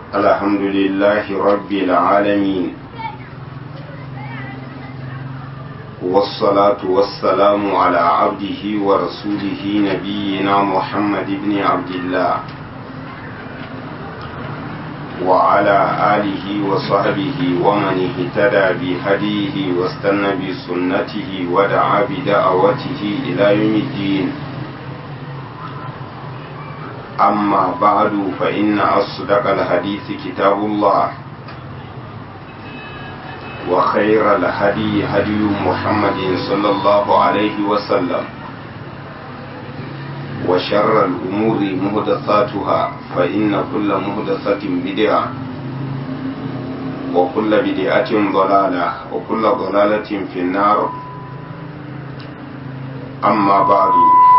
الحمد لله رب العالمين والصلاة والسلام على عبده ورسوله نبينا محمد بن عبد الله وعلى آله وصحبه ومن اهتدى بهديه واستنى بسنته ودعا بدعوته إلى يوم الدين أما بعد فإن أصدق الحديث كتاب الله وخير الهدي هدي محمد صلى الله عليه وسلم وشر الأمور مهدثاتها فإن كل مهدثة بدعة وكل بدعة ضلالة وكل ضلالة في النار أما بعد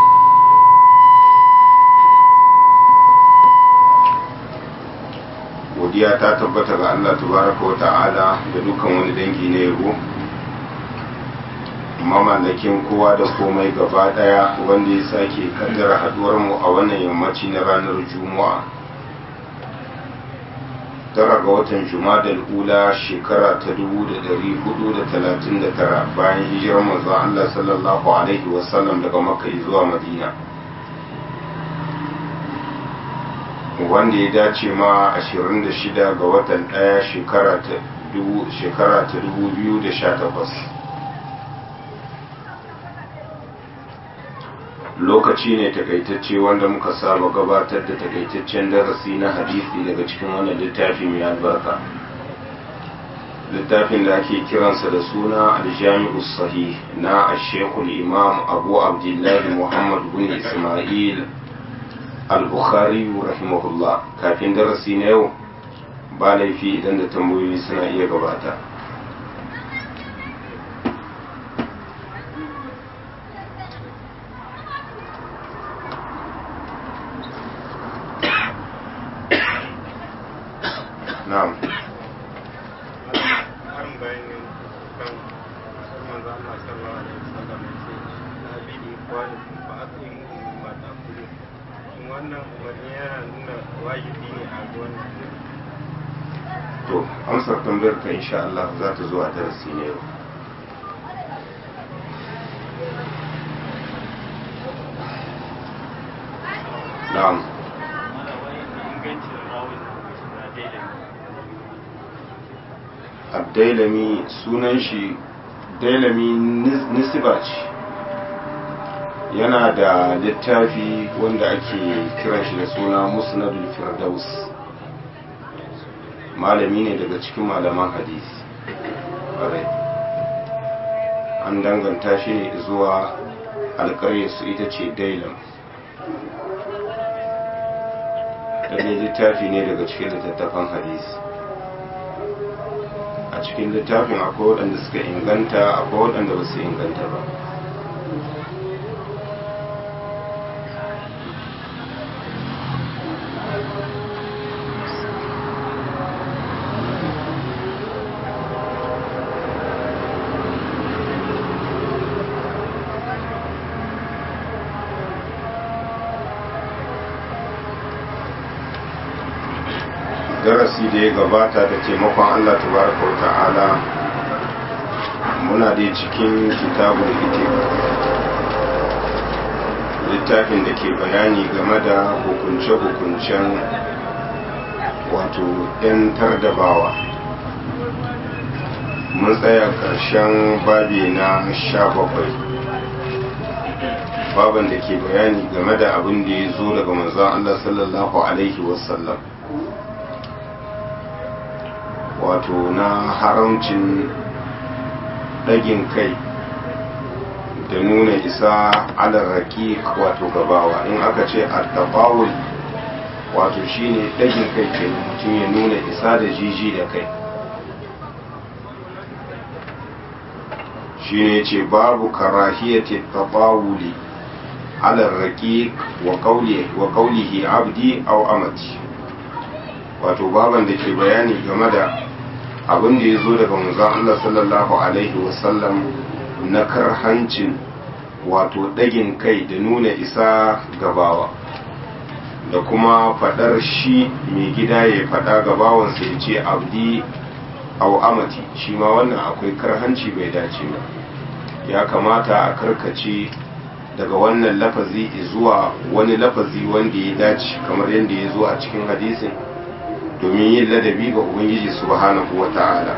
godiya ta tabbata ga Allah tabaraka wa ta'ala da dukan wani dangi na yabo mamallakin kowa da komai gaba daya wanda ya sake kaddara haduwar mu a wannan yammaci na ranar juma'a tara ga watan jumadal ula shekara ta 1439 bayan hijirar manzon Allah sallallahu alaihi wasallam daga makka zuwa madina wanda ya dace ma 26 ga watan ɗaya shekara ta 2018 lokaci ne takaitacce wanda muka saba gabatar da takaitaccen darasi na hadisi daga cikin wannan littafi mai albarka littafin da ake kiransa da suna aljami'u sahih na ashekul imam abu abdullahi muhammad bin ismail al-bukhari rahimahullah kafin darasi na yau ba laifi idan da tambayoyi suna iya gabata na'am wannan umarni yana nuna wajibi ne a wannan to amsar tambayar ka insha Allah za ta zo a darasi ne yau na'am abdailami sunan shi dailami nisiba ce yana da littafi wanda ake kiran shi da suna musnadul firdaus malami ne daga cikin malaman hadisi an danganta shi ne zuwa su ita ce dailam ɗanye littafi ne daga cikin littattafan hadisi a cikin littafin akwai waɗanda suka inganta akwai waɗanda ba su inganta ba darasi da ya gabata da taimakon Allah tabaraka wa ta'ala muna dai cikin kitabul itik littafin da ke bayani game da hukunce-hukuncen wato 'yantar da bawa mun tsaya ƙarshen babi na sha bakwai baban da ke bayani game da abin da ya zo daga manzon Allah sallallahu alaihi wasallam wato na haramcin ɗagin kai da nuna isa alarraki wato gabawa in aka ce attafawul wato shine ɗagin kai ke mutum ya nuna isa da jiji da kai shine ce babu karahiyati tafawuli alarraki wa kaulihi abdi au amati wato baban da ke bayani game da abin da ya zo daga manzon Allah sallallahu alaihi wasallam na karhancin wato ɗagin kai da nuna isa gabawa da kuma fadar shi mai gida ya fada ga bawansa ya ce abdi au amati shi ma wannan akwai karhanci bai dace ba ya kamata a karkace daga wannan lafazi zuwa wani lafazi wanda ya dace kamar yadda ya zo a cikin hadisin domin yin ladabi ga ubangiji subhanahu wa ta'ala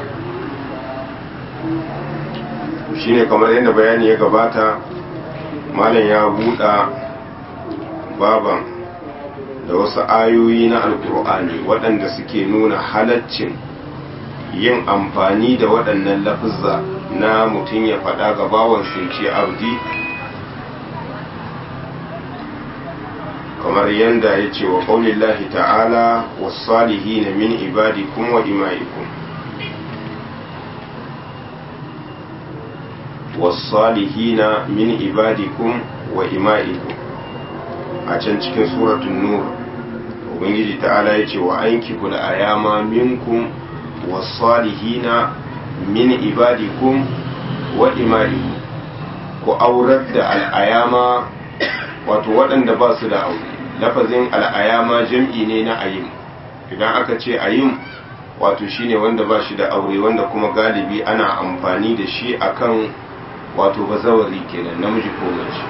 shine kamar yadda bayani ya gabata malam ya buɗa baban da wasu ayoyi na alkur'ani waɗanda suke nuna halaccin yin amfani da waɗannan lafizza na mutum ya faɗa ga bawan ce abdi kamar yadda ya ce wa ƙaunin ta'ala wasu na min ibadikum wa ima'ikum wasalihina min ibadikum wa ima'ikum a can cikin suratun nur ubangiji ta'ala ya ce wa anki kula ayama minkum wasalihina min ibadikum wa ima'ikum ku aurar da al'ayama wato waɗanda ba su da aure lafazin al'ayama jam'i ne na ayim idan aka ce ayim wato shine wanda ba shi da aure wanda kuma galibi ana amfani da shi akan wato bazawari kenan namiji ko mace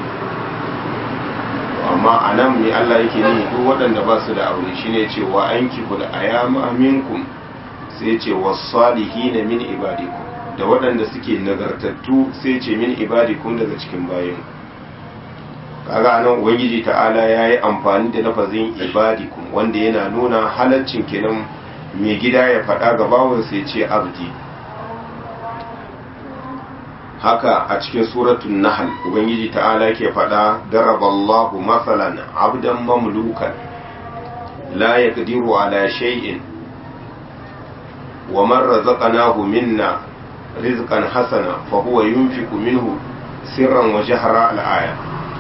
amma a nan mai Allah yake nihi duk waɗanda ba su da aure shine ce wa an kiful ayama minkum sai ce wasalihina min ibadikum da waɗanda suke nagartattu sai ce min ibadikum daga cikin bayan kaga anan ubangiji ta'ala ya yi amfani da lafazin ibadikum wanda yana nuna halaccin kenan mai gida ya faɗa ga bawansa ya ce abdi haka a cikin suratun nahal ubangiji ta'ala ke faɗa daraballahu matsalan abdan mamlukan la yaqdiru ala shay'in wa man razaqnahu minna rizqan hasana fa huwa yunfiqu minhu sirran wa jahra al-aya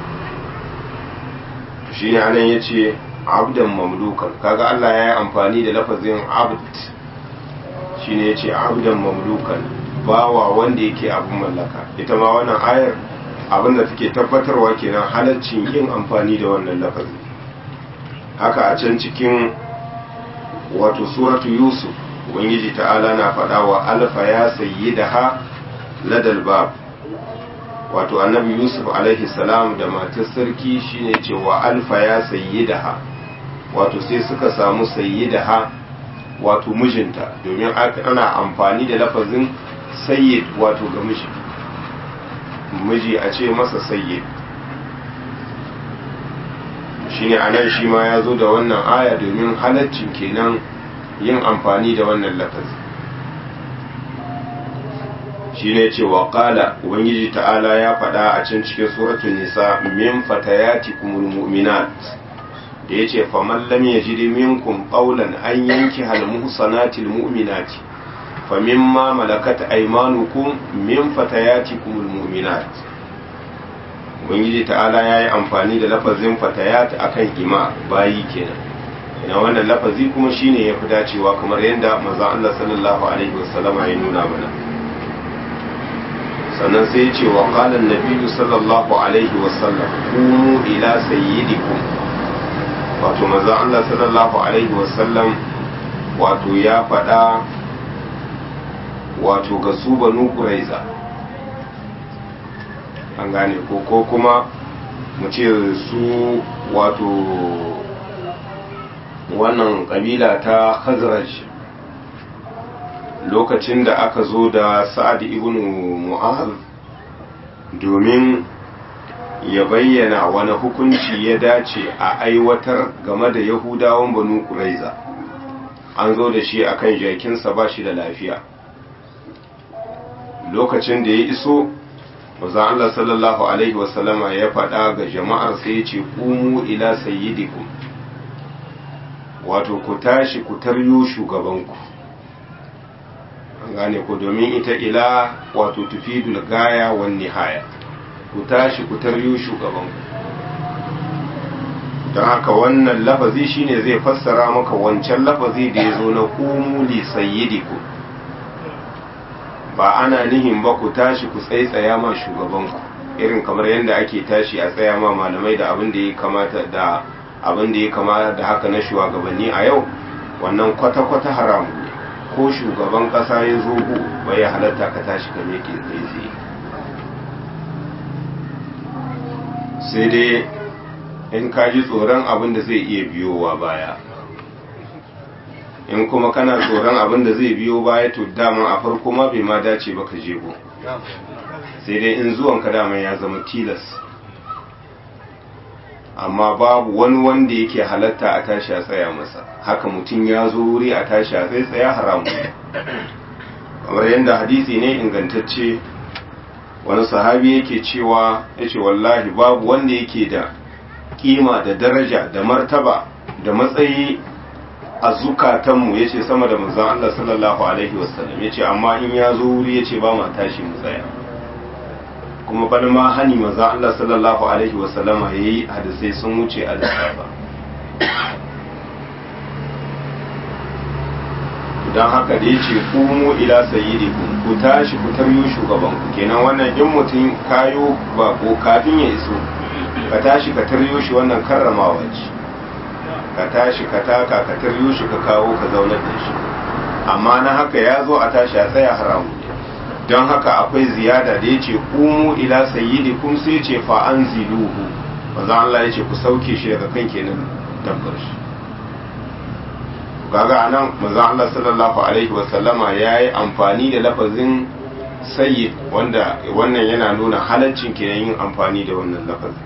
shine anan yace abdan mamlukan kaga Allah ya yi amfani da lafazin abd shine yace abdan mamlukan bawa wanda yake abin mallaka ita ma wannan ayar abin da take tabbatarwa kenan halaccin yin amfani da wannan lafazi haka a can cikin wato suratu yusuf ubangiji ta'ala na faɗa wa alfa ya sayi da ha ladal bab wato annabi yusuf alaihi salam da matar sarki shine ce wa alfa ya sayi da ha wato sai suka samu sayi da ha wato mijinta domin ana amfani da lafazin sayyid wato ga miji miji a ce masa sayyid shine anan shi ma ya zo da wannan aya domin halaccin kenan yin amfani da wannan lafazi shine ce wa qala ubangiji ta'ala ya faɗa a can cikin suratul nisa min fatayatikumul mu'minat da yace faman lam yajid minkum qawlan an yanki hal muhsanatil mu'minati فمما ملكت أيمانكم من فتياتكم المؤمنات ubangiji ta'ala ya yi amfani da lafazin fatayat akan ima bayi kenan ina wannan lafazi kuma shine ya fi dacewa kamar yadda manzon Allah sallallahu alaihi wasallama ya nuna mana sannan sai ya ce wa qala an sallallahu alaihi wasallam qumu ila sayyidikum wato manzon Allah sallallahu alaihi wasallam wato ya faɗa wato ga su banu kuraiza an gane ko ko kuma mu ce su wato wannan kabila ta khazraj lokacin da aka zo da sa'ad ibn mu'az domin ya bayyana wani hukunci ya dace a aiwatar game da yahudawan banu kuraiza an zo da shi akan jakinsa ba shi da lafiya lokacin da ya iso maza Allah sallallahu Alaihi wasallama ya faɗa ga jama'ar sai ya ce ƙumu ila sayyidikum wato ku tashi ku taryo shugabanku an gane ku domin ita ila wato tufidul gaya wan nihaya ku tashi ku taryo shugabanku don haka wannan lafazi shine zai fassara maka wancan lafazi da ya zo na ƙumu li sayyidikum ba ana nihin ba ku tashi ku tsaitsaya ma shugabanku irin kamar yadda ake tashi a tsaya ma malamai da abin da ya kamata da abin da ya kama da haka na shugabanni a yau wannan kwata-kwata haramu ne ko shugaban ƙasa ya zo gu bai ya halatta ka tashi ka meke kai tsaye sai dai in ka ji tsoron abin da zai iya biyowa baya in kuma kana tsoron abin da zai biyo baya to dama a farko ma bai ma dace ba ka jego sai dai in zuwan ka dama ya zama tilas amma babu wani wanda yake halatta a tashi a tsaya masa haka mutum ya zo wuri a tashi a tsaye tsaya haramu kamar yadda hadisi ne ingantacce wani sahabi yake cewa ya ce wallahi babu wanda yake da kima da daraja da martaba da matsayi a zukatanmu ya ce sama da manzan Allah sallallahu Alaihi wasallam ya ce amma in ya zo wuri ya ce ba ma tashi mu tsaya kuma bani ma hani manzan Allah sallallahu Alaihi wasallam ya yi hadisai sun wuce a lissafa don haka da ya ce kumu ila sayyidikum ku tashi ku taryo shugabanku kenan wannan in mutum kayo ba ko kafin ya iso ka tashi ka taryo shi wannan karramawa ce ka tashi ka taka ka taryo shi ka kawo ka zaunar da shi amma na haka ya zo a tashi a tsaya haramu don haka akwai ziyada da ya ce kumu ila sayyidikum sai ce fa an ziluhu manzo Allah ya ce ku sauke shi daga kan kenan dabbar shi kaga anan manzo Allah sallallahu alaihi wasallama yayi amfani da lafazin sayyid wanda wannan yana nuna halaccin kenan yin amfani da wannan lafazin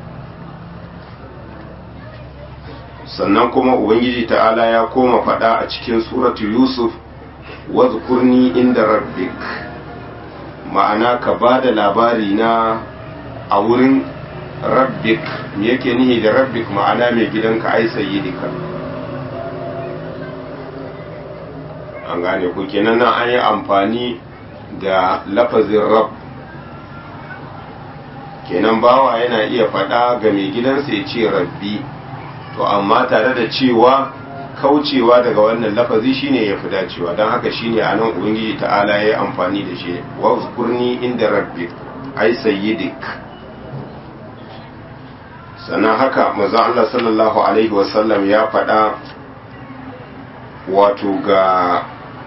sannan kuma ubangiji ta'ala ya koma faɗa a cikin suratu yusuf wadhkurni inda rabbik ma'ana ka ba da labari na a wurin rabbik me yake nihi da rabbik ma'ana mai gidanka ai sayyidika an gane ku kenan nan an yi amfani da lafazin rab kenan bawa yana iya faɗa ga mai gidansa ya ce rabbi to amma tare da cewa kaucewa daga wannan lafazi shine ya fi dacewa don haka shine a nan ubangiji ta'ala ya yi amfani da shi wa kurni inda rabbi ai sayyidik sannan haka maza Allah sallallahu alaihi wasallam ya faɗa wato ga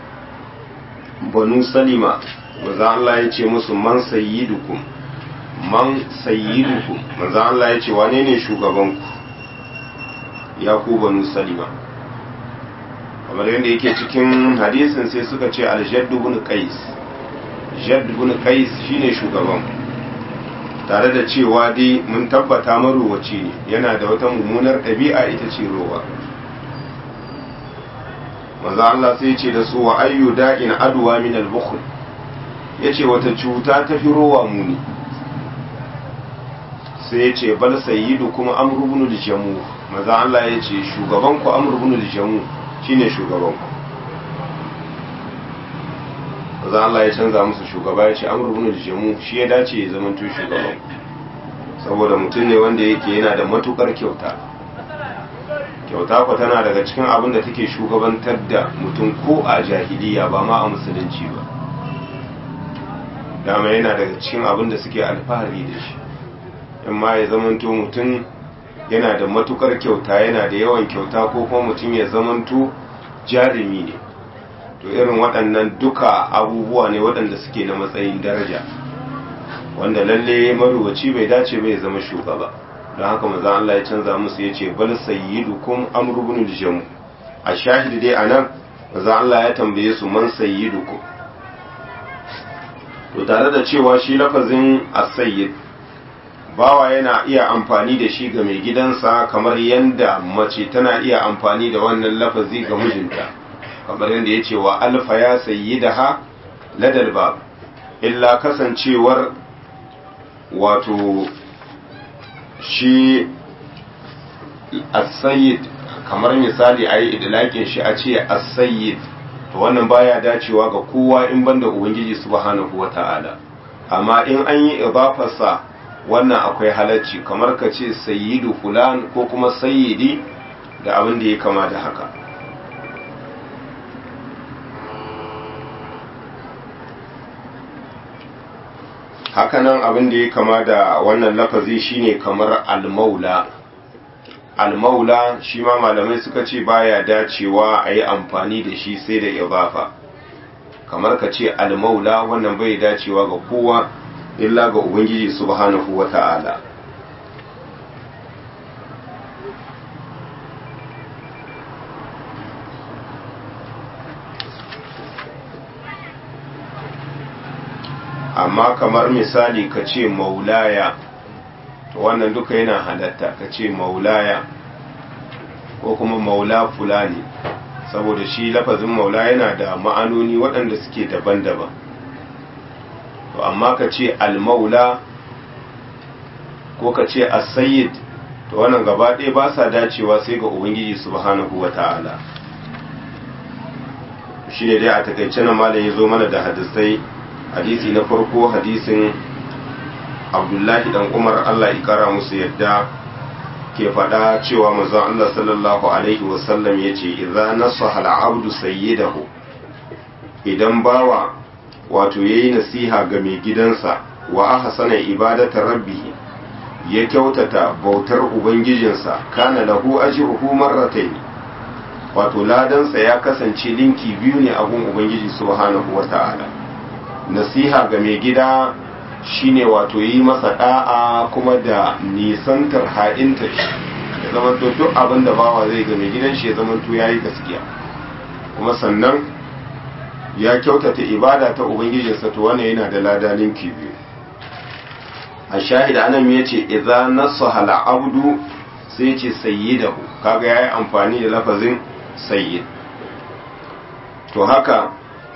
banu salima maza Allah ya ce musu man sayyidukum man sayyidukum maza Allah ya ce wane ne shugabanku ya ku banu salima kamar yadda yake cikin hadisin sai suka ce aljadd ibn qais jadd ibn qais shine shugaban tare da cewa dai mun tabbata maruwaci ne yana da wata mummunar ɗabi'a ita ce rowa maza Allah sai ce da su wa ayyu da'in adwa min al-bukhl yace wata cuta ta fi rowa muni sai ya ce bal sayyidu kuma amru ibn al-jamu maza Allah ya ce shugaban ku amru ibn al-jamu shine shugaban ku maza Allah ya canza musu shugaba ya ce amru ibn al-jamu shi ya dace ya zama to shugaban ku saboda mutum ne wanda yake yana da matukar kyauta kyauta ku tana daga cikin abin da take shugabantar da mutum ko a jahiliya ba ma a musulunci ba dama yana daga cikin abin da suke alfahari da shi in ma ya zamanto mutum yana da matukar kyauta yana da yawan kyauta ko kuma mutum ya zamanto jarumi ne to irin waɗannan duka abubuwa ne waɗanda suke na matsayin daraja wanda lalle maruwaci bai dace bai zama shugaba don haka maza Allah ya canza musu ya ce bal sayyidukum amru ibn al-jam a shahid dai anan maza Allah ya tambaye su man sayyidukum to tare da cewa shi lafazin as-sayyid bawa yana iya amfani da shi ga mai gidansa kamar yadda mace tana iya amfani da wannan lafazi ga mijinta kamar yadda ya ce wa alfa ya sayi da ha ladal bab illa kasancewar wato shi as-sayyid kamar misali a yi idlaƙin shi a ce as-sayyid to wannan baya dacewa ga kowa in banda ubangiji subhanahu wata'ala amma in an yi idafarsa wannan akwai halacci kamar ka ce sayyidu fulan ko kuma sayyidi da abin da ya kama da haka hakanan abin da ya kama da wannan lafazi shine kamar almaula almaula shi ma malamai suka ce baya dacewa a yi amfani da shi sai da idafa kamar ka ce almaula wannan bai dacewa ga kowa illa ga ubangiji subhanahu wa ta'ala amma kamar misali ka ce maulaya to wannan duka yana halatta ka ce maulaya ko kuma maula fulani saboda shi lafazin maula yana da ma'anoni waɗanda suke daban-daban to amma ka ce almaula ko ka ce asayid to wannan gaba ɗaya ba sa dacewa sai ga ubangiji subhanahu wa ta'ala shi ne dai a takaice na malam ya zo mana da hadisai hadisi na farko hadisin abdullahi dan umar allah ikara musu yadda ke faɗa cewa manzon allah sallallahu alaihi wasallam ya ce idza nasaha al-abdu sayyidahu idan bawa wato yayi nasiha ga mai gidansa wa ahsana ibadata rabbih ya kyautata bautar ubangijinsa kana lahu ajruhu marratayn wato ladansa ya kasance linki biyu ne a gun ubangiji subhanahu wata'ala nasiha ga mai gida shine wato yi masa da'a kuma da nisantar ha'inta shi ya zama to duk abin da bawa zai ga mai gidan shi ya zama to yayi gaskiya kuma sannan ya kyautata ibada ta ubangijinsa to wannan yana da lada linki biyu a shahida anan ya ce idza nasaha al-abdu sai ce sayyidahu kaga yayi amfani da lafazin sayyid to haka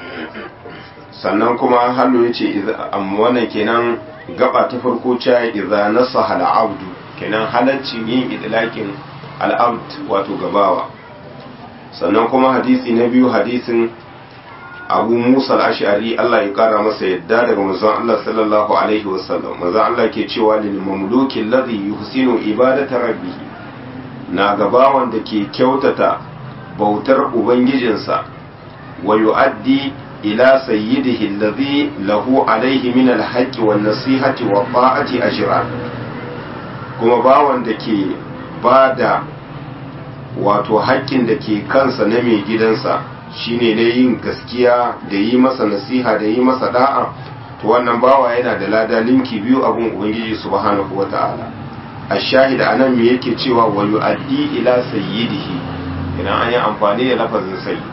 sannan kuma hallo ya ce wannan kenan gaba ta farko cewa idza nasaha al-abdu kenan halaccin yin idlakin al-abd wato gabawa sannan kuma hadisi na biyu hadisin abu musa al-ash'ari Allah ya kara masa yadda daga manzon Allah sallallahu alaihi wasallam manzon Allah ke cewa lil mamluki alladhi yuhsinu ibadata rabbih na gabawan da ke kyautata bautar ubangijinsa wa yu'addi ila sayyidihi alladhi lahu alaihi min alhaqqi wan nasihati wa ta'ati ajran kuma bawan da ke bada wato haƙƙin da ke kansa na mai gidansa shine na yin gaskiya da yi masa nasiha da yi masa da'a to wannan bawa yana da lada linki biyu abun ubangiji subhanahu wata'ala ash-shahid anan me yake cewa wa yu'addi ila sayyidihi idan an yi amfani da lafazin sayyid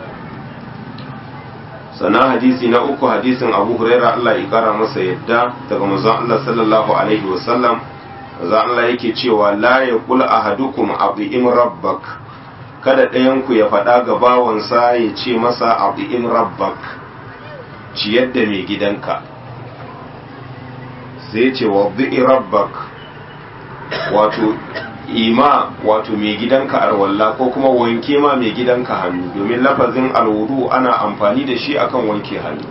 sannan hadisi na uku hadisin abu huraira Allah ya kara masa yadda daga manzon Allah sallallahu alaihi wasallam manzon Allah yake cewa la yaqul ahadukum abi'im rabbak kada ɗayanku ya faɗa ga bawansa ya ce masa abi'im rabbak ciyar da mai gidanka sai ce wabbi'i rabbak wato ima wato mai gidanka arwalla ko kuma wanke ma mai gidanka hannu domin lafazin alwudu ana amfani da shi akan wanke hannu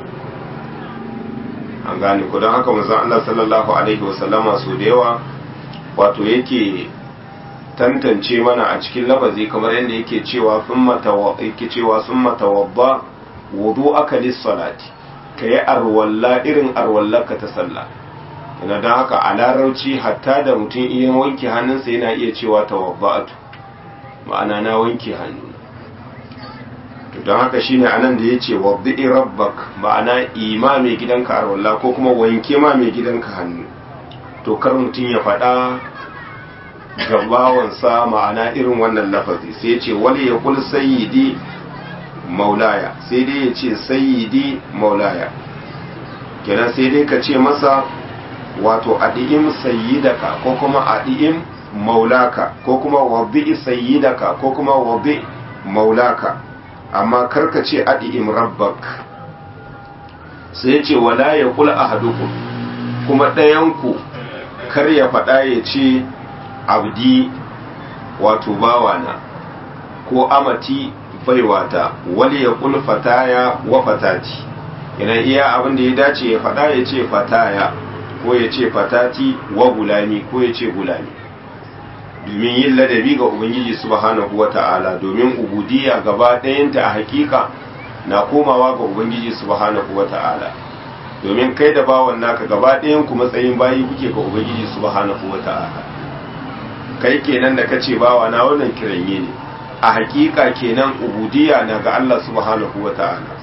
an gane ku don haka manzon Allah sallallahu alaihi wasallama so da yawa wato yake tantance mana a cikin lafazi kamar yadda yake cewa yake cewa sun matawabba wudu aka lissalati ka yi arwalla irin arwallarka ta sallah ina don haka a larauci hatta da mutum iya wanke hannunsa yana iya cewa tawabba'atu ma'ana na wanke hannu don haka shine anan da ya ce wabbi'i rabbak ma'ana ima mai gidanka arwalla ko kuma wanke ma mai gidanka hannu to kar mutum ya faɗa gabawansa ma'ana irin wannan lafazi sai ce wali ya kul sayyidi maulaya sai dai ya ce sayyidi maulaya kenan sai dai ka ce masa wato adi'im sayyidaka ko kuma adi'im maulaka ko kuma wabi sayyidaka ko kuma wabi maulaka amma karka ce adi'im rabbak sai ce wala ya kul ahadukum kuma ɗayanku kar ya faɗa ya ce abdi wato bawana ko amati baiwata wali ya kul fataya wa fatati idan iya abin da ya dace ya faɗa ya ce fataya ko ya ce fatati wa gulami ko ya ce gulami domin yin ladabi ga ubangiji subhanahu wa ta'ala domin ubudiyya gaba ɗayanta a hakika na komawa ga ubangiji subhanahu wa ta'ala domin kai da bawan naka gaba ɗayan ku matsayin bayi kuke ga ubangiji subhanahu wa ta'ala kai kenan da kace bawa na wannan kiranye ne a hakika kenan ubudiyya na ga Allah subhanahu wata'ala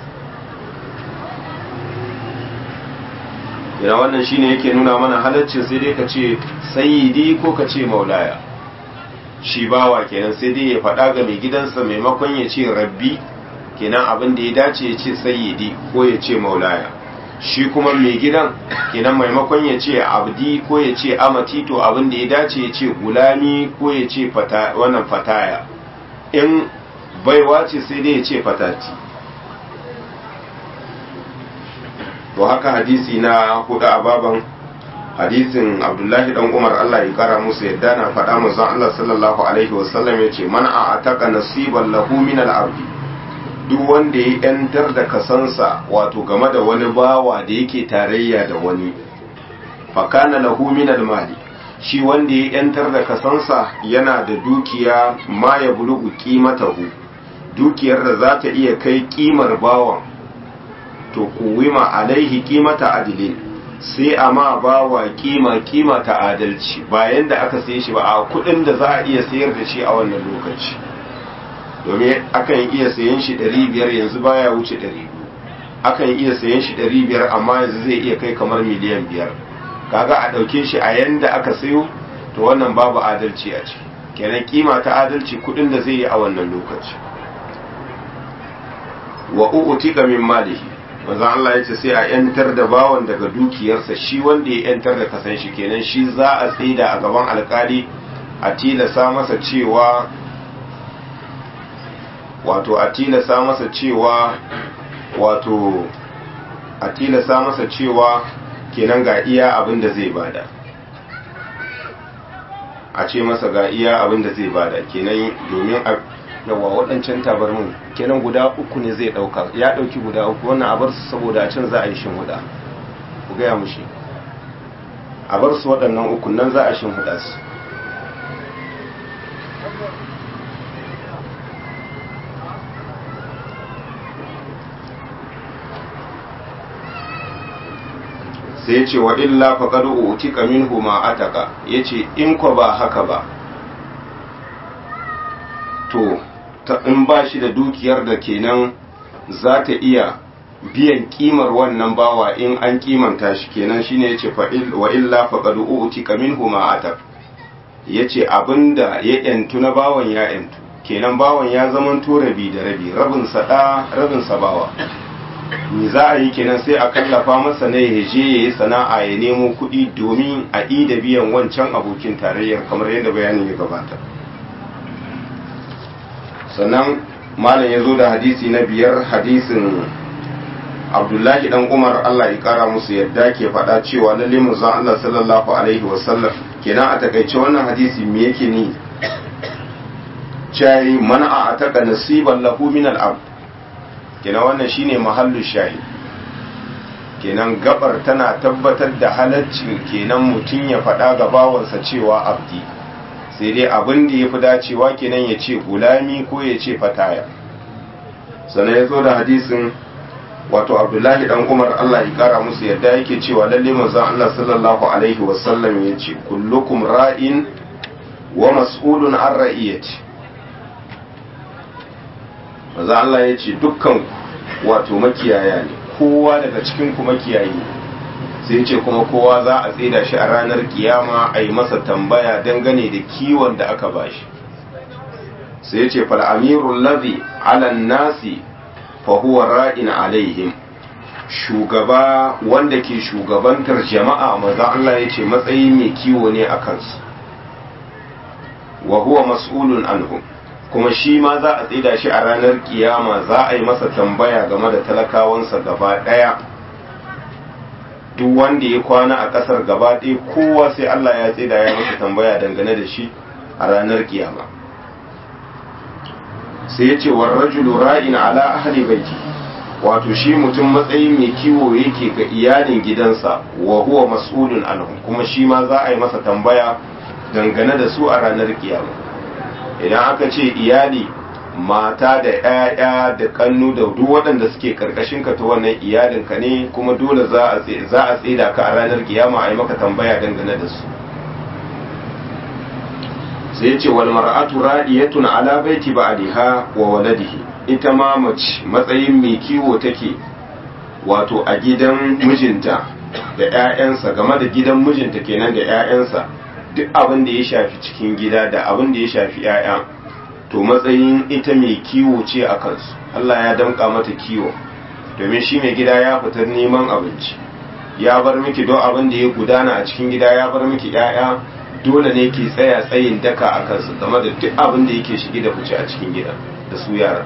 yana wannan shine yake nuna mana halaccin sai dai ka ce sayyidi ko ka ce maulaya shi bawa kenan sai dai ya faɗa ga mai gidansa maimakon ya ce rabbi kenan abin da ya dace ya ce sayyidi ko ya ce maulaya shi kuma mai gidan kenan maimakon ya ce abdi ko ya ce amati to abin da ya dace ya ce gulami ko ya ce wannan fataya in baiwa ce sai dai ya ce fatati to haka hadisi na hudu a baban hadisin abdullahi dan umar allah ya kara musu yadda na faɗa manzon allah sallallahu alaihi wasallam ya ce man a ataka nasiban lahu min al-ardi duk wanda ya yantar da kasansa wato game da wani bawa da yake tarayya da wani fakana lahu min al-mali shi wanda ya yantar da kasansa yana da dukiya ma ya bulugu qimatahu dukiyar da za ta iya kai kimar bawan to kuwima alaihi qimata adilin sai a ma bawa kima kima ta adalci bayan da aka saye shi ba a kudin da za a iya sayar da shi a wannan lokaci domin akan iya sayen shi 500 yanzu baya wuce 200 akan iya sayen shi 500 amma yanzu zai iya kai kamar miliyan 5 kaga a dauke shi a yanda aka sayo to wannan babu adalci a ciki kenan kima ta adalci kudin da zai yi a wannan lokaci wa u'tika min malihi manzo Allah ya ce sai a yantar da bawan daga dukiyarsa shi wanda ya yantar da kasan shi kenan shi za a tsaida a gaban alkali a tilasa masa cewa wato a tilasa masa cewa wato a tilasa masa cewa kenan ga iya abin da zai bada a ce masa ga iya abin da zai bada kenan domin a yawa waɗancan tabarmin kenan guda uku ne zai ɗauka ya ɗauki guda uku wannan a bar su saboda a can za a yi shin huda ku gaya mushi a bar su waɗannan uku nan za a shin huda su sai ya ce wa illa faqad utika minhu ma ataka yace in ko ba haka ba to in ba shi da dukiyar da kenan za ta iya biyan kimar wannan bawa in an kimanta shi kenan shine yace fa wa illa faqad utika minhu ma atak yace abinda ya yantu na bawan ya yantu kenan bawan ya zaman to rabi da rabi rabin sa da rabin sa bawa me za a yi kenan sai a kallafa masa ne ya je ya yi sana'a ya nemo kuɗi domin a da biyan wancan abokin tarayyar kamar yadda bayanin ya gabata sannan malam ya zo da hadisi na biyar hadisin abdullahi dan umar allah ya kara musu yadda ke faɗa cewa lalle manzon allah sallallahu alaihi wasallam kenan a takaice wannan hadisi me yake ni cai mana a taka nasiban lahu min al kenan wannan shine mahallu shahi kenan gabar tana tabbatar da halaccin kenan mutum ya faɗa ga bawansa cewa abdi sai dai abin da ya fi dacewa kenan ya ce gulami ko ya ce fataya sannan ya zo da hadisin wato abdullahi dan umar allah ya kara musu yadda yake cewa lalle manzon allah sallallahu alaihi wasallam ya ce kullukum ra'in wa mas'ulun an ra'iyati manzon allah ya ce dukkan wato makiyaya ne kowa daga cikin ku makiyayi ne sai ce kuma kowa za a tsida shi a ranar kiyama a yi masa tambaya dangane da kiwon da aka bashi sai ce fal'amirun lazi alan nasi fahuwa ra'in alaihim shugaba wanda ke shugabantar jama'a maza Allah ya ce matsayi mai kiwo ne a kansu wa huwa mas'ulun anhum kuma shi ma za a tsida shi a ranar kiyama za a yi masa tambaya game da talakawansa gaba ɗaya duk wanda ya kwana a ƙasar gaba ɗaya kowa sai Allah ya tsida ya masa tambaya dangane da shi a ranar kiyama sai ya ce wa rajulu ra'in ala ahli baiti wato shi mutum matsayin mai kiwo yake ga iyalin gidansa wa huwa mas'ulun anhum kuma shi ma za a yi masa tambaya dangane da su a ranar kiyama idan aka ce iyali mata da 'ya'ya da kannu da duk waɗanda suke karkashin ka ta wannan iyalinka ne kuma dole za a tsida ka a ranar kiyama a yi maka tambaya dangane da su sai ce wal mar'atu ra'iyatun ala baiti ba'liha wa waladihi ita ma mace matsayin mai kiwo take wato a gidan mijinta da 'ya'yansa game da gidan mijinta kenan da 'ya'yansa duk abin da ya shafi cikin gida da abin da ya shafi 'ya'ya to matsayin ita mai kiwo ce a kansu Allah ya damƙa mata kiwo domin shi mai gida ya fitar neman abinci ya bar miki don abin da ya gudana a cikin gida ya bar miki 'ya'ya dole ne ke tsaya tsayin daka a kansu game da duk abin da yake shige da fice a cikin gida da su yara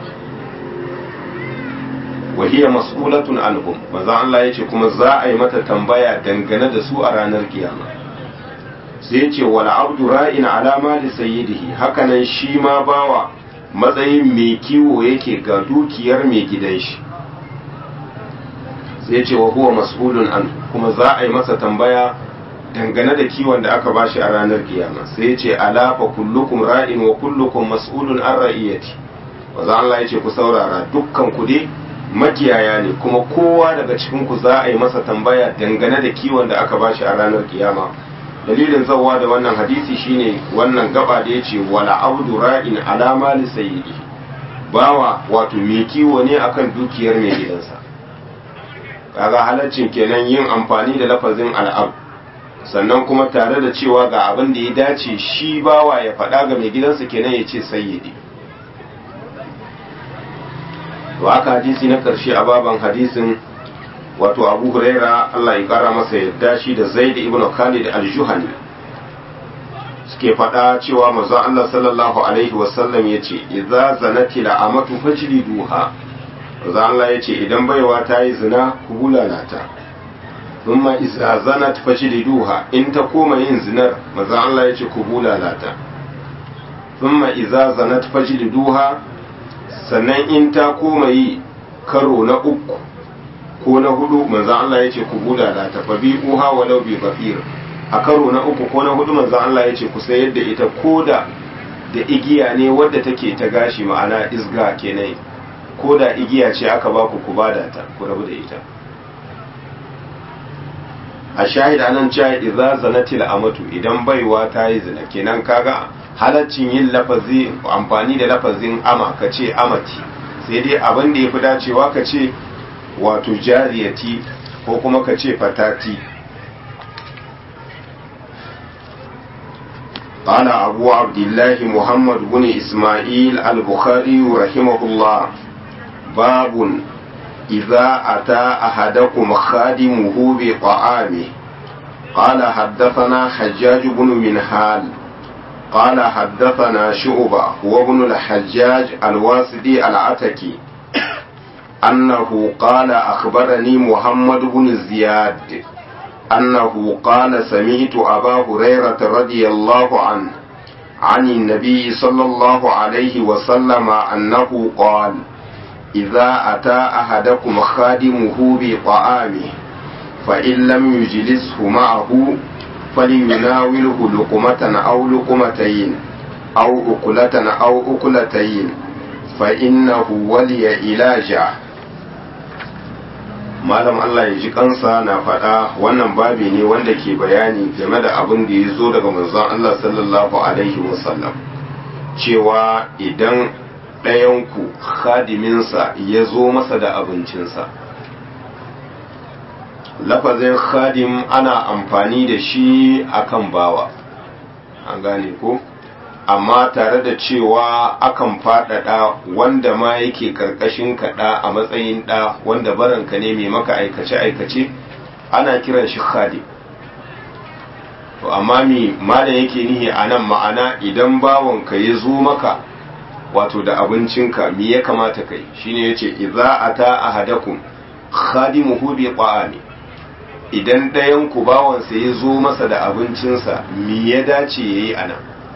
وهي مسؤولة عنهم maza Allah ya ce kuma za a yi mata tambaya dangane da su a ranar kiyama sai ya ce wala abdu ra'in alama da sayyidihi hakanan shi ma bawa matsayin mai kiwo yake ga dukiyar mai gidan shi sai ya ce wa huwa mas'ulun an kuma za a yi masa tambaya dangane da kiwon da aka bashi a ranar kiyama sai ya ce ala fa kullukum ra'in wa kullukum mas'ulun an ra'iyati maza Allah ya ce ku saurara dukkan ku dai makiyaya ne kuma kowa daga cikin ku za a yi masa tambaya dangane da kiwon da aka bashi a ranar kiyama dalilin zawa da wannan hadisi shine wannan gaba da yace wala abdu ra'in alama li sayyidi bawa wato mai kiwo ne akan dukiyar mai gidansa kaga halaccin kenan yin amfani da lafazin al'ab sannan kuma tare da cewa ga abin da ya dace shi bawa ya faɗa ga mai gidansa kenan ya ce sayyidi to haka hadisi na karshe a baban hadisin wato abu huraira Allah ya kara masa yadda shi da zaid ibn khalid al-juhani suke faɗa cewa manzon Allah sallallahu alaihi wasallam yace idza zanati la amatu fajliduha manzon Allah yace idan baiwa ta yi zina ku bulala ta thumma idza zanat fajliduha in ta koma yin zinar manzon Allah yace ku bulala ta thumma idza zanat fajliduha sannan in ta koma yi karo na uku ko na hudu manzan Allah ya ce ku bulala ta fa bi uha walau bi bafir a karo na uku ko na hudu manzan Allah ya ce ku sayar da ita koda da igiya ne wadda take ta gashi ma'ana isga kenan ko da igiya ce aka ba ku ku bada ta ku rabu da ita a shahida nan cewa idza zanatil amatu idan baiwa ta yi zina kenan kaga halaccin yin lafazi amfani da lafazin ama ka ce amati sai dai abin da ya fi dacewa ka ce wato jariyati ko kuma ka ce fatati قال أبو عبد الله محمد بن إسماعيل البخاري رحمه الله باب إذا أتى أحدكم خادمه بطعامه قال حدثنا حجاج بن منهال قال حدثنا شعبة هو ابن الحجاج الواسدي العتكي أنه قال أخبرني محمد بن زياد أنه قال سمعت أبا هريرة رضي الله عنه عن النبي صلى الله عليه وسلم أنه قال إذا أتى أحدكم خادمه بطعامه فإن لم يجلسه معه فليناوله لقمة أو لقمتين أو أكلة أو أكلتين فإنه ولي إلاجه malam Allah ya ji kansa na faɗa wannan babi ne wanda ke bayani game da abin da ya zo daga manzon Allah sallallahu alaihi wasallam cewa idan ɗayanku khadiminsa ya zo masa da abincinsa lafazin khadim ana amfani da shi akan bawa an gane ko amma tare da cewa akan faɗaɗa wanda ma yake karkashin kaɗa a matsayin ɗa wanda baranka ne mai maka aikace-aikace ana kiran shi khadim to amma mi malam yake nihi a nan ma'ana idan bawanka ya zo maka wato da abincinka mi ya kamata kai shine yace idza ata ahadakum khadimuhu bi ta'ami idan ɗayan ku bawansa ya zo masa da abincinsa mi ya dace yayi anan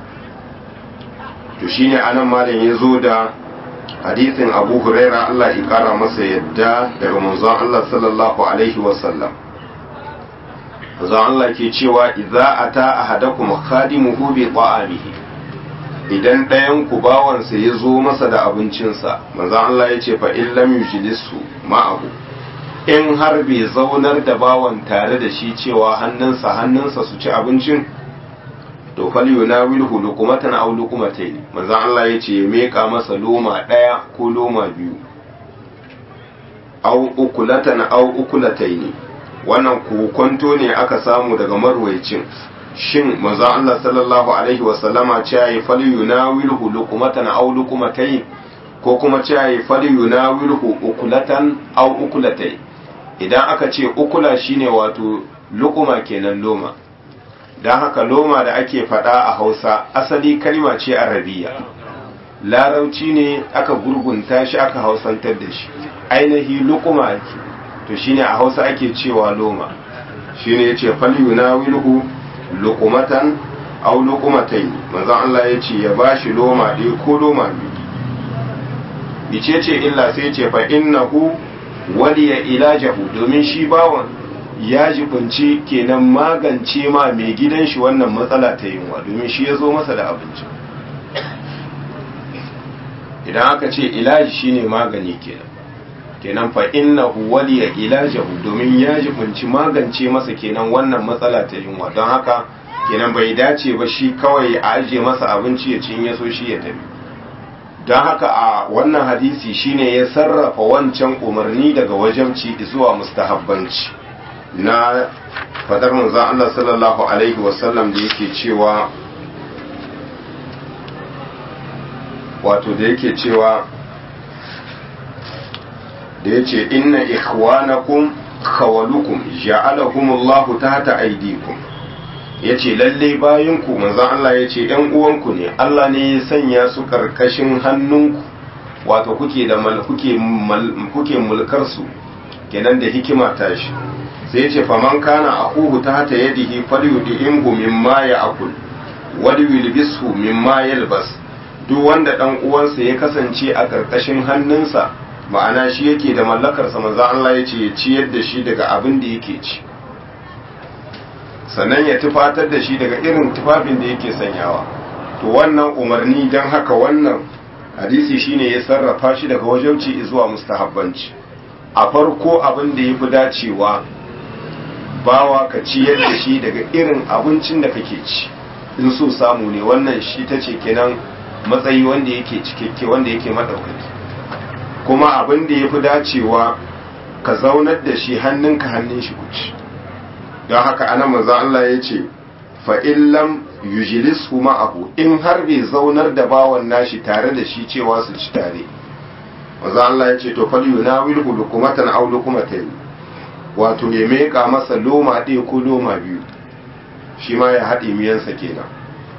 to shine anan malam ya zo da hadisin Abu Huraira Allah ya kara masa yadda daga manzon Allah sallallahu alaihi wasallam manzon Allah ke cewa idza ata ahadakum khadimuhu bi ta'amihi idan ɗayan ku bawansa ya zo masa da abincinsa manzon Allah ya ce fa in lam yujlisu ma'ahu in har bai zaunar da bawan tare da shi cewa hannunsa hannunsa su ci abincin to fal yunawilhu luqmatan aw luqmatayn manzon Allah yace ya meka masa loma daya ko loma biyu aw ukulatan aw ukulatayn wannan kokonto ne aka samu daga marwaicin shin manzon Allah sallallahu alaihi wasallama ce ya fal yunawilhu luqmatan aw luqmatayn ko kuma ce ya fal yunawilhu ukulatan aw ukulatayn idan aka ce ukula shine wato luquma kenan loma don haka loma da ake faɗa a hausa asali kalma ce arabiya larauci ne aka gurgunta shi aka hausantar da shi ainihi lukuma to shine a hausa ake cewa loma shine ya ce falyuna wilhu lukumatan au lukumatai manzan Allah ya ce ya ba shi loma ɗaya ko loma biyu bice ce illa sai ce fa innahu waliya ilajahu domin shi bawan ya jibinci kenan magance ma mai gidan shi wannan matsala ta yunwa domin shi ya zo masa da abinci idan aka ce ilaji shine magani kenan kenan fa innahu waliya ilajahu domin ya jibinci magance masa kenan wannan matsala ta yunwa don haka kenan bai dace ba shi kawai a ajiye masa abinci ya cin ya so shi ya tafi don haka a wannan hadisi shine ya sarrafa wancan umarni daga wajabci zuwa mustahabbanci na fadar manzon Allah sallallahu alaihi wasallam da yake cewa wato da yake cewa da yace inna ikhwanakum khawalukum ja'alahumullahu tahta aydikum yace lalle bayanku manzon Allah yace ɗan uwanku ne Allah ne ya sanya su karkashin hannunku wato kuke da mal kuke kuke mulkar su kenan da hikima tashi sai ya ce faman kana akuhu ta hata yadihi falyudimhu mimma ya'kul wal yulbishu mimma yalbas duk wanda dan uwansa ya kasance a karkashin hannunsa ma'ana shi yake da mallakar sa manzo Allah ya ce ya ciyar da shi daga abin da yake ci sannan ya tufatar da shi daga irin tufafin da yake sanyawa to wannan umarni dan haka wannan hadisi shine ya sarrafa shi daga wajauci zuwa mustahabbanci a farko abin da ya fi dacewa bawa ka ciyar da shi daga irin abincin da kake ci in so samu ne wannan shi ta ce kenan matsayi wanda yake cikakke wanda yake maɗaukaki kuma abin da ya fi dacewa ka zaunar da shi hannunka hannun shi kuci don haka ana maza Allah ya ce fa'illam yujilis ma'ahu in har bai zaunar da bawan nashi tare da shi cewa su ci tare maza Allah ya ce to fal yunawilhu lukumatan aw lukumatayn wato ya meka masa loma ɗaya ko loma biyu shi ma ya haɗe miyansa kenan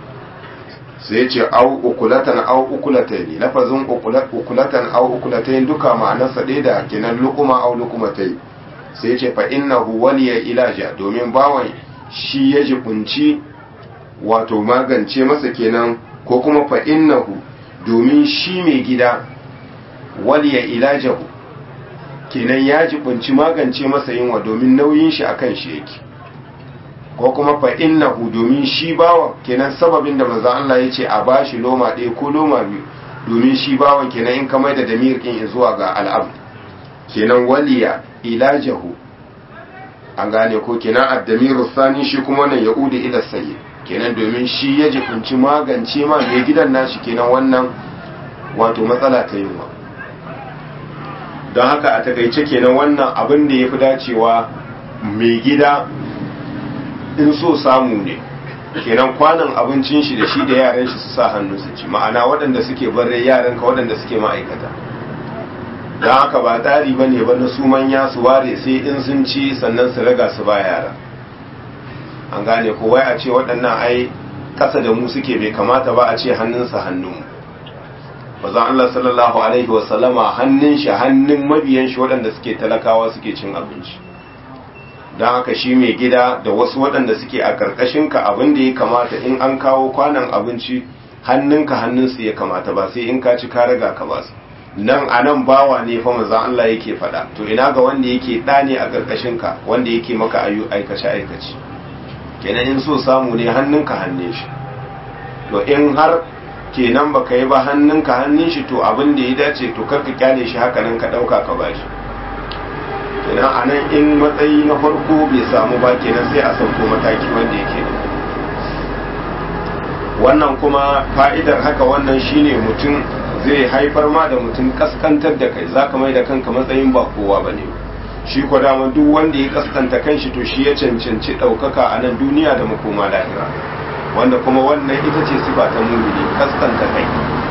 sai ce au ukulatan au ukulatayn lafazin ukulatan au ukulatayn duka ma'anarsa ɗaya da kenan lukuma au lukumatai sai ce fa innahu waliya ilaja domin bawan shi ya jibunci wato magance masa kenan ko kuma fa innahu domin shi mai gida waliya ilajahu kenan ya jibunci magance masa yunwa domin nauyin shi akan shi yake ko kuma fa innahu domin shi bawan kenan sababin da manzo Allah ya ce a bashi loma ɗaya ko loma biyu domin shi bawan kenan in ka maida damir din zuwa ga al'abd kenan waliya ilajahu an gane ko kenan addamiru sani shi kuma wannan ya ude ila sayyid kenan domin shi ya jibunci magance ma mai gidan nashi kenan wannan wato matsala ta yunwa don haka a takaice kenan wannan abin da ya fi dacewa mai gida in so samu ne kenan kwanan abincin shi da shi da yaran shi su sa hannu su ci ma'ana waɗanda suke barre yaran ka waɗanda suke ma'aikata don haka ba tsari ba ne ba na su manya su ware sai in sun ci sannan su raga su ba yara an gane ko wai a ce waɗannan ai ƙasa da mu suke bai kamata ba a ce hannunsa hannunmu bazan Allah sallallahu alaihi wasallama hannun shi hannun mabiyan shi waɗanda suke talakawa suke cin abinci don haka shi mai gida da wasu waɗanda suke a ƙarƙashinka abin da ya kamata in an kawo kwanan abinci hannunka hannunsu ya kamata ba sai in ka ci ka raga ka ba su nan a nan bawa ne fa mazan Allah yake faɗa to ina ga wanda yake ɗa ne a ƙarƙashinka wanda yake maka ayu aikace aikace kenan in so samu ne hannunka hannun shi to in har kenan baka yi ba hannunka hannun shi to abin da ya dace to karka kyale shi haka nan ka ɗauka ka bashi kenan a nan in matsayi na farko bai samu ba kenan sai a sauko mataki wanda yake wannan kuma fa'idar haka wannan shine mutum zai haifar ma da mutum kaskantar da kai za ka mai da kanka matsayin ba kowa ba ne shi ko dama duk wanda ya kaskanta kanshi to shi ya cancanci ɗaukaka a nan duniya da makoma lahira wanda kuma wannan ita ce sifa ta mumini kaskanta kai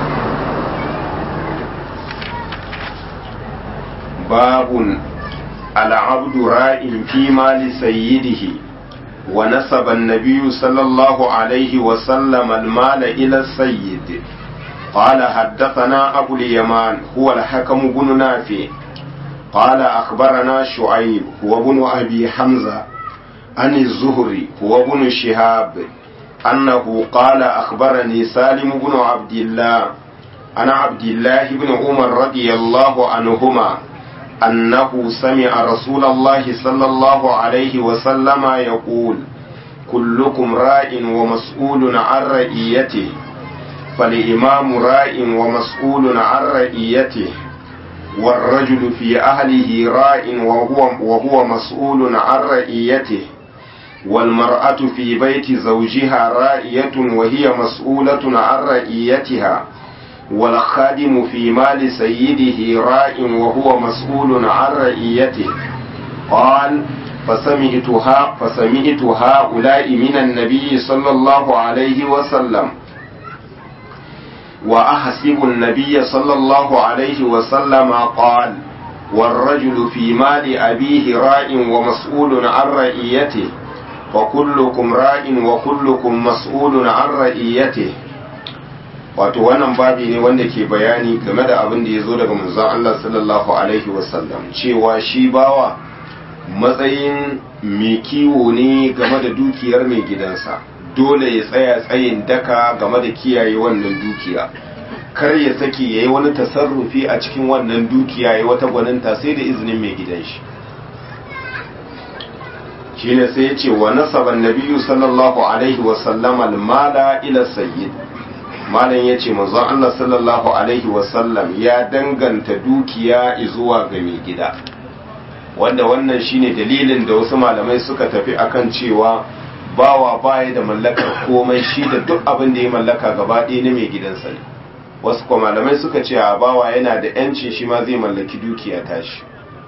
babun al'abdu ra'in fi mali sayyidihi wa nasaba an-nabiy sallallahu alaihi wa sallam al-mal ila sayyid قال حدثنا أبو اليمان هو الحكم بن نافع قال أخبرنا شعيب هو بن أبي حمزة عن الزهري هو بن شهاب أنه قال أخبرني سالم بن عبد الله أنا عبد الله بن عمر رضي الله عنهما أنه سمع رسول الله صلى الله عليه وسلم يقول كلكم راء ومسؤول عن رئيته فالإمام راء ومسؤول عن رئيته والرجل في أهله راء وهو, وهو مسؤول عن رئيته والمرأة في بيت زوجها رائية وهي مسؤولة عن رئيتها والخادم في مال سيده راء وهو مسؤول عن رئيته قال فسمعتها فسمعت هؤلاء من النبي صلى الله عليه وسلم وأحسب النبي صلى الله عليه وسلم قال والرجل في مال أبيه راء ومسؤول عن رئيته وكلكم راء وكلكم مسؤول عن رئيته wato wannan babi ne wanda ke bayani game da abin da ya zo daga manzon Allah sallallahu alaihi wasallam cewa shi bawa matsayin mai kiwo ne game da dukiyar mai gidansa dole ya tsaya tsayin daka game da kiyaye wannan dukiya kar ya saki ya yi wani tasarrufi a cikin wannan dukiya ya wata gwaninta sai da izinin mai gidan shi shi ne sai ya ce wa nasaban nabiyu sallallahu alaihi wasallam almala ila sayyid malam ya ce manzon Allah sallallahu alaihi wasallam ya danganta dukiya zuwa ga mai gida wanda wannan shine dalilin da wasu malamai suka tafi akan cewa bawa baya da mallakar komai shi da duk abin da ya mallaka gaba ɗaya na mai gidansa ne wasu kuma malamai suka ce a bawa yana da yancin shi ma zai mallaki dukiya tashi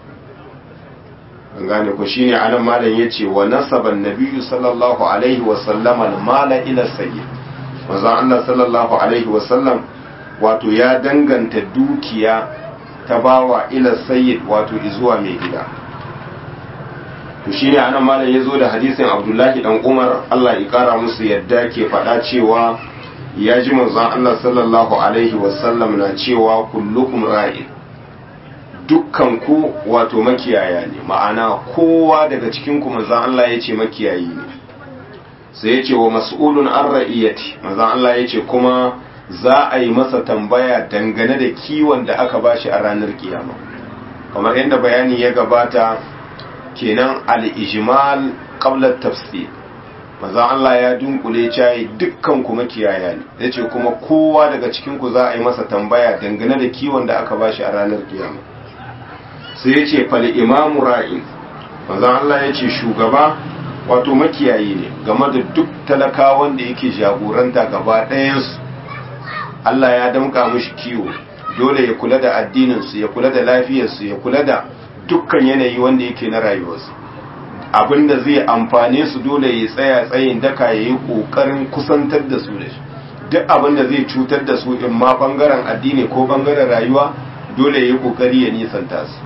an gane ku shine anan malam yace wa nasaban nabiyyu sallallahu alaihi wa sallama mala ila sayyid manzon Allah sallallahu alaihi wa sallam wato ya danganta dukiya ta bawa ila sayyid wato zuwa mai gida to shine anan malam yazo da hadisin Abdullahi dan Umar Allah ya kara musu yadda ke faɗa cewa ya ji manzon Allah sallallahu alaihi wasallam na cewa kullukum ra'in dukkan ku wato makiyaya ne ma'ana kowa daga cikin ku manzon Allah ya ce makiyayi ne sai ya ce wa mas'ulun an ra'iyati manzon Allah ya ce kuma za a yi masa tambaya dangane da kiwon da aka bashi a ranar kiyama kamar yadda bayani ya gabata kenan al-ijmal qabla tafsir maza Allah ya dunkule cayi dukkan ku makiyaya ne yace kuma kowa daga cikin ku za a yi masa tambaya dangane da kiwon da aka bashi a ranar kiyama sai yace fal imamu ra'in maza Allah yace shugaba wato makiyayi ne game da duk talakawan da yake jagoranta gaba ɗayansu Allah ya damka mushi kiwo dole ya kula da addininsu ya kula da lafiyarsu ya kula da dukkan yanayi wanda yake na rayuwarsu abinda zai amfane su dole ya tsaya tsayin daka ya yi ƙoƙarin kusantar da su da shi duk abinda zai cutar da su in ma ɓangaren addini ko ɓangaren rayuwa dole ya yi ƙoƙari ya nisanta su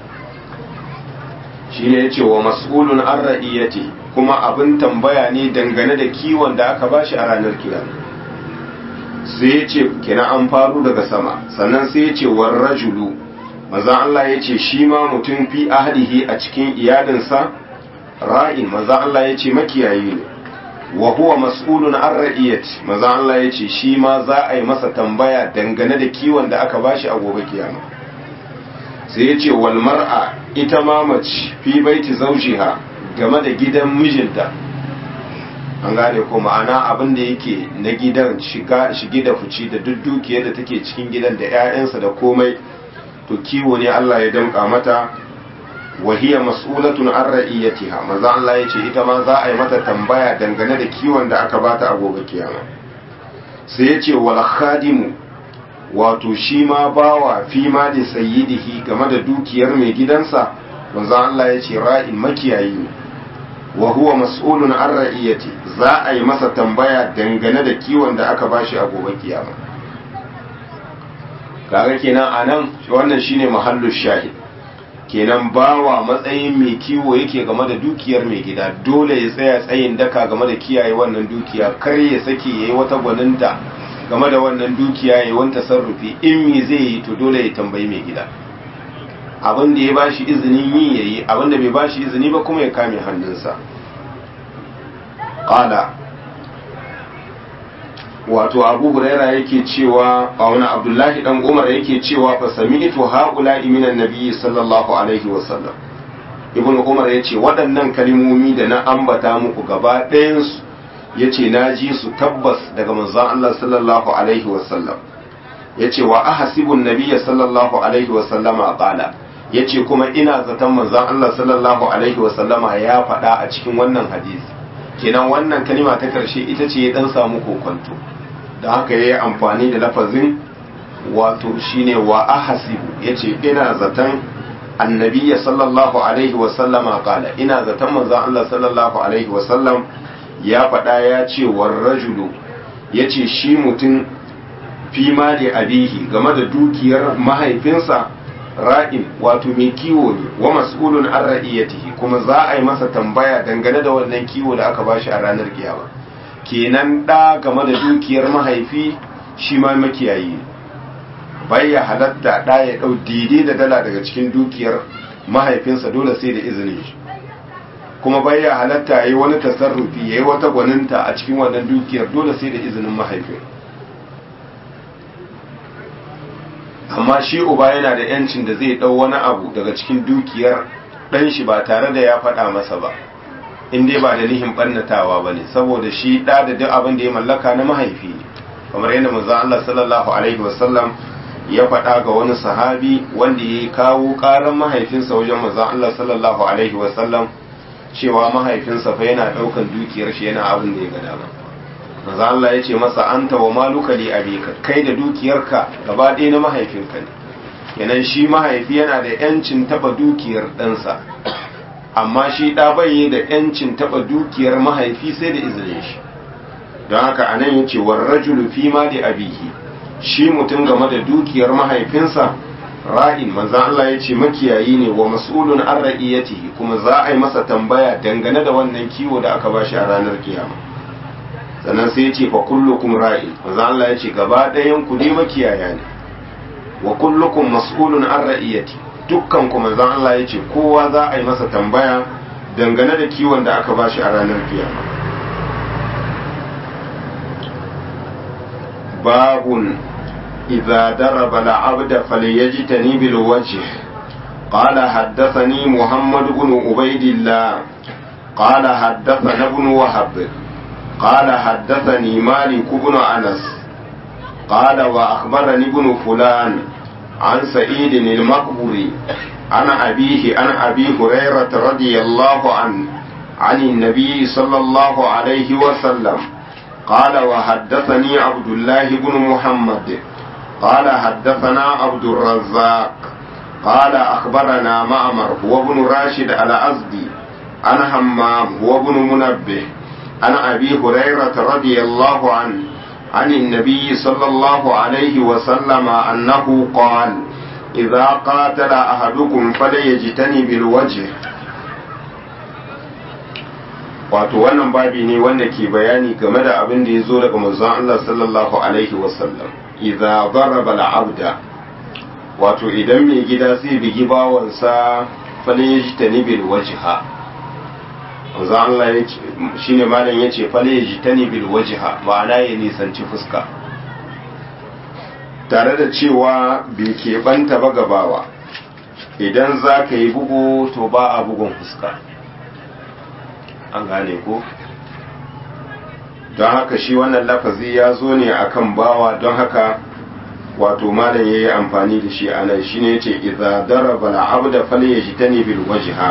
shi ne ya ce wa mas'ulun an ra'iyyati kuma abin tambaya ne dangane da kiwon da aka bashi a ranar kira sai ya ce kina an faru daga sama sannan sai ya ce war rajulu maza Allah ya ce shi ma mutum fi ahlihi a cikin iyalinsa ra'in maza Allah ya ce makiyayi ne wa huwa mas'ulun an ra'iyati maza Allah ya ce shi ma za a yi masa tambaya dangane da kiwon da aka bashi a gobe kiyama sai ya ce wal mar'a ita ma mace fi baiti zawjiha game da gidan mijinta an gane ko ma'ana abin da yake na gidan shiga shigi da fici da duk dukiyar da take cikin gidan da 'ya'yansa da komai to kiwo ne Allah ya damƙa mata wa hiya mas'ulatun an ra'iyatiha maza Allah ya ce ita ma za a yi mata tambaya dangane da kiwon da aka bata a gobe kiyama sai ya ce wal khadimu wato shi ma bawa fi ma da sayyidihi game da dukiyar mai gidansa manzon Allah ya ce ra'in makiyayi ne wa huwa mas'ulun an ra'iyati za a yi masa tambaya dangane da kiwon da aka bashi a gobe kiyama kaga kenan anan wannan shine mahallu shahid kenan bawa matsayin mai kiwo yake game da dukiyar mai gida dole ya tsaya tsayin daka game da kiyaye wannan dukiya kar ya sake yayi wata gwaninta game da wannan dukiya yayi wani tasarrufi in me zai yi to dole ya tambayi mai gida abin da ya bashi izinin yi yayi abin da bai bashi izini ba kuma ya kame hannunsa qala wato abu huraira yake cewa a wani abdullahi dan umar yake cewa fa sami'tu haula minan nabiyyi sallallahu alaihi wasallam ibnu umar yace waɗannan kalmomi da na ambata muku gaba ɗayan su yace na ji su tabbas daga manzon Allah sallallahu alaihi wasallam yace wa ahasibu nabiyya sallallahu alaihi wasallama qala yace kuma ina zaton manzon Allah sallallahu alaihi wasallama ya faɗa a cikin wannan hadisi kenan wannan kalima ta karshe ita ce ya dan samu kokonto da haka ya yi amfani da lafazin wato shine wa ahasibu ya ce ina zaton annabiya sallallahu alaihi wasallama kala ina zaton manzan Allah sallallahu alaihi wasallam ya faɗa ya ce war rajulu ya ce shi mutum fi ma da abihi game da dukiyar mahaifinsa ra'in wato mai kiwo ne wa mas'ulun an ra'iyatihi kuma za a yi masa tambaya dangane da wannan kiwo da aka bashi a ranar kiyama kenan ɗa game da dukiyar mahaifi shi ma makiyayi bai ya halatta ɗa ya ɗau daidai da dala daga cikin dukiyar mahaifinsa dole sai da izinin shi kuma bai ya halatta ya yi wani tasarrufi ya yi wata gwaninta a cikin wannan dukiyar dole sai da izinin mahaifin amma shi uba yana da yancin da zai ɗau wani abu daga cikin dukiyar ɗan shi ba tare da ya faɗa masa ba in dai ba da nihin ɓannatawa ba ne saboda shi ɗa da duk abin da ya mallaka na mahaifi ne kamar yadda manzo Allah sallallahu alaihi wasallam ya faɗa ga wani sahabi wanda ya kawo ƙaran mahaifinsa wajen manzo Allah sallallahu alaihi wasallam cewa mahaifinsa fa yana ɗaukan dukiyar shi yana abin da ya ga dama manzo Allah ya ce masa anta wa maluka li abika kai da dukiyarka gaba ɗaya na mahaifinka ne kenan shi mahaifi yana da yancin taba dukiyar ɗansa amma shi ɗa bai da yancin taba dukiyar mahaifi sai da izinin shi don haka a nan yace war rajulu fi ma da abihi shi mutum game da dukiyar mahaifinsa ra'in manzan Allah ya ce makiyayi ne wa mas'ulun an ra'iyatihi kuma za a yi masa tambaya dangane da wannan kiwo da aka bashi a ranar kiyama sannan sai ya ce fa kullukum ra'in manzan Allah ya ce gaba ɗayan ku ne makiyaya ne wa kullukum mas'ulun an ra'iyati dukkan ku manzan Allah ya ce kowa za a yi masa tambaya dangane da kiwon da aka bashi a ranar kiyama باب إذا درب العبد فليجتني بالوجه قال حدثني محمد بن عبيد الله قال حدثنا ابن وهب قال حدثني مالك بن أنس قال وأخبرني ابن فلان عن سعيد المقبري عن أبيه عن أبي هريرة رضي الله عنه عن النبي صلى الله عليه وسلم قال وحدثني عبد الله بن محمد قال حدثنا عبد الرزاق قال أخبرنا معمر هو ابن راشد الأزدي عن همام هو ابن منبه عن أبي هريرة رضي الله عنه عن النبي صلى الله عليه وسلم أنه قال إذا قاتل أحدكم فليجتنب الوجه wato wannan babi ne wanda ke bayani game da abin da ya zo daga manzon Allah sallallahu alaihi wasallam idza daraba al-abda wato idan mai gida zai bigi bawansa falyajtani bil wajha manzon Allah ya ce shine malam yace falyajtani bil wajha ma'ana ya nisanci fuska tare da cewa bai keɓanta ba gabawa idan za ka yi bugu to ba a bugun fuska an gane ko don haka shi wannan lafazi ya zo ne akan bawa don haka wato malam ya yi amfani da shi a nan shi ne ce idza daraba al'abda falyajtani bil wajha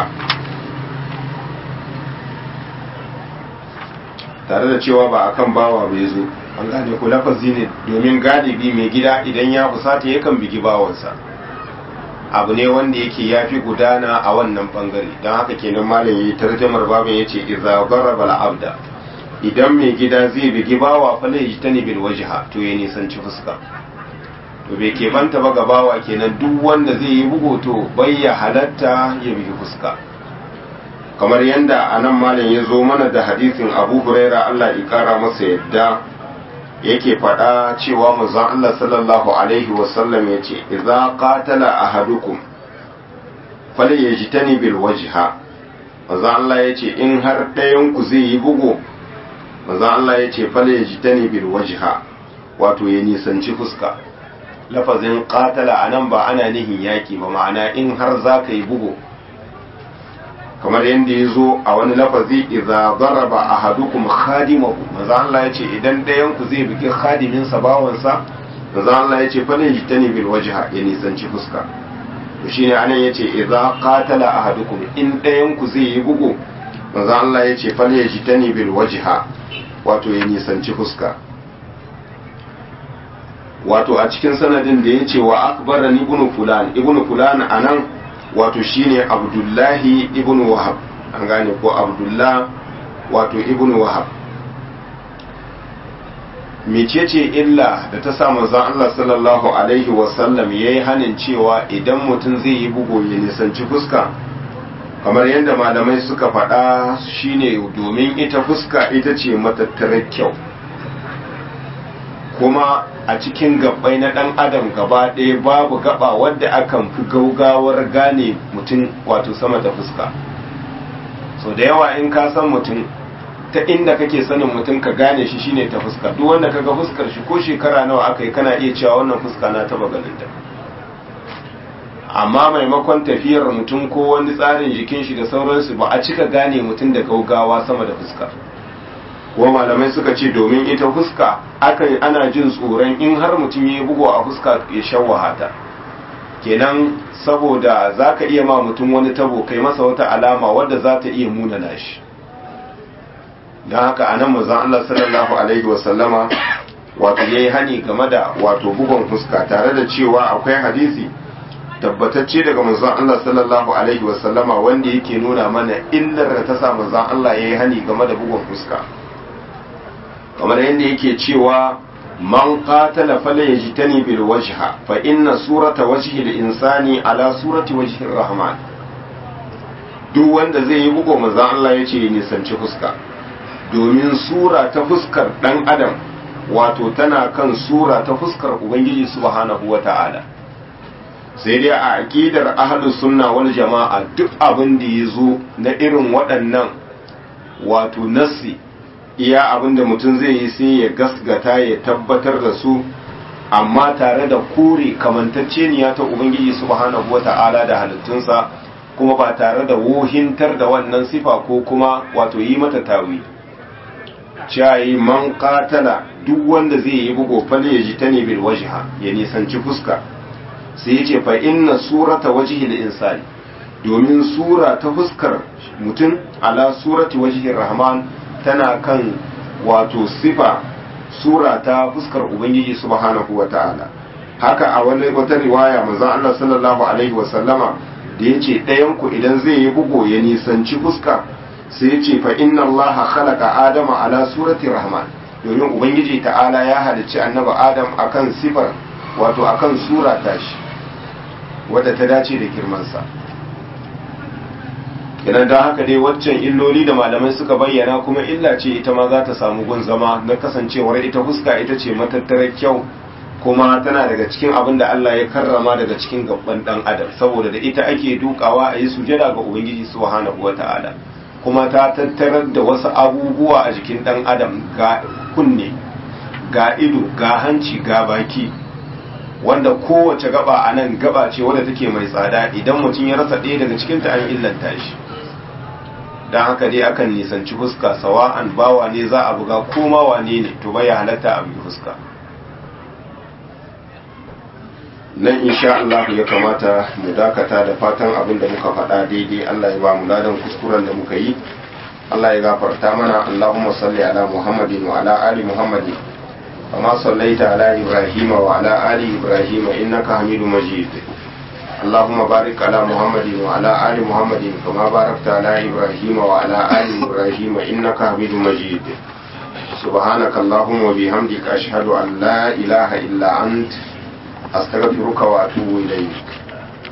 tare da cewa ba akan bawa bai zo an gane ku lafazi ne domin galibi mai gida idan ya fusata yakan bigi bawansa abu ne wanda yake ya fi gudana a wannan bangare don haka kenan malam yi tarjamar babin ya ce iza garaba al'abda idan mai gida zai bigi bawa fa lai ta ne bil wajha to ya nisanci fuska to bai keɓanta ba ga bawa kenan duk wanda zai yi bugu to bai ya halatta ya bigi fuska kamar yadda a nan malam ya zo mana da hadisin abu huraira allah ya kara masa yadda yake faɗa cewa manzon Allah sallallahu alaihi wasallam ya ce idza qatala ahadukum falyajtani bil wajha manzon Allah ya ce in har ɗayan ku zai yi bugu manzon Allah ya ce falyajtani bil wajha wato ya nisanci fuska lafazin qatala anan ba ana nihin yaki ba ma'ana in har za ka yi bugu kamar yadda ya zo a wani lafazi idza daraba ahadukum khadimahu manzo Allah ya ce idan ɗayan ku zai bigi khadimin sa bawansa manzo Allah ya ce fa ne jitani bil wajha ya nisanci fuska to shine anan yace idza qatala ahadukum in ɗayan ku zai yi bugu manzo Allah ya ce fa ne jitani bil wajha wato ya nisanci fuska wato a cikin sanadin da yace wa akbarani ibnu fulan ibnu fulan anan wato shine abdullahi ibn wahab an gane ko abdullah wato ibn wahab mecece illa da ta sa manzon Allah sallallahu alaihi wasallam yayi hanin cewa idan mutum zai yi bugo ya nisanci fuska kamar yadda malamai suka faɗa shine domin ita fuska ita ce matattarar kyau kuma a cikin gabbai na ɗan adam gaba ɗaya babu gaba wadda akan fi gaugawar gane mutum wato sama da fuska so da yawa in ka san mutum ta inda kake sanin mutum ka gane shi shine ta fuska duk wanda kaga fuskar shi ko shekara nawa aka yi kana iya cewa wannan fuska na taba ganin ta amma maimakon tafiyar mutum ko wani tsarin jikin shi da sauransu ba a cika gane mutum da gaugawa sama da fuska kuma malamai suka ce domin ita fuska akan ana jin tsoron in har mutum ya yi bugu a fuska ya shawwaha ta kenan saboda za ka iya ma mutum wani tabo kai masa wata alama wadda za ta iya munana shi don haka a nan mazan Allah sallallahu alaihi wasallama wato ya yi hani game da wato bugun fuska tare da cewa akwai hadisi tabbatacce daga manzon Allah sallallahu alaihi wasallama wanda yake nuna mana illar da ta sa manzon Allah ya yi hani game da bugun fuska kamar yadda yake cewa man qatala falyajtani bil wajha fa inna surata wajhi al insani ala surati wajhi rahman duk wanda zai yi bugo manzo Allah yace ya nisanci fuska domin sura ta fuskar dan adam wato tana kan sura ta fuskar ubangiji subhanahu wata'ala sai dai a aqidar ahlus sunna wal jama'a duk abin da yazo na irin waɗannan wato nassi iya abin da mutum zai yi sai ya gasgata ya tabbatar da su amma tare da kore kamantacceniya ta ubangiji subhanahu wata'ala da halittunsa kuma ba tare da wohintar da wannan sifa ko kuma wato yi mata tawi cayi man katala duk wanda zai yi bugo fale ya ji ta ne bil wajha ya nisanci fuska sai ya ce fa inna surata wajhil insani domin sura ta fuskar mutum ala surati wajhir rahman tana kan wato sifa sura ta fuskar ubangiji subhanahu wata'ala haka a wani wata riwaya manzon Allah sallallahu alaihi wasallama da yace ɗayan ku idan zai yi bugo ya nisanci fuska sai yace fa inna Allah khalaqa adama ala surati rahman domin ubangiji ta'ala ya halicci annabi adam akan sifar wato akan sura tashi wadda ta dace da girmansa idan don haka dai waccan illoli da malamai suka bayyana kuma illa ce ita ma za ta samu gun zama na kasancewar ita fuska ita ce matattarar kyau kuma tana daga cikin abin da Allah ya karrama daga cikin gaban dan adam saboda da ita ake dukawa a yi sujada ga ubangiji subhanahu wata'ala kuma ta tattarar da wasu abubuwa a jikin dan adam ga kunne ga ido ga hanci ga baki wanda kowace gaba a nan gaba ce wadda take mai tsada idan mutum ya rasa ɗaya daga cikinta an illanta shi don haka dai akan nisanci fuska sawa'an bawa ne za a buga koma wane ne to bai halatta a bugi fuska nan insha Allah ya kamata mu dakata da fatan abin da muka faɗa daidai Allah ya ba mu ladan kuskuren da muka yi Allah ya gafarta mana Allahumma salli ala Muhammadin wa ala ali Muhammadin كما صليت على إبراهيم وعلى آل إبراهيم إنك حميد مجيد اللهم بارك على محمد وعلى آل محمد كما باركت على إبراهيم وعلى آل إبراهيم إنك حميد مجيد سبحانك اللهم وبحمدك أشهد أن لا إله إلا أنت أستغفرك وأتوب إليك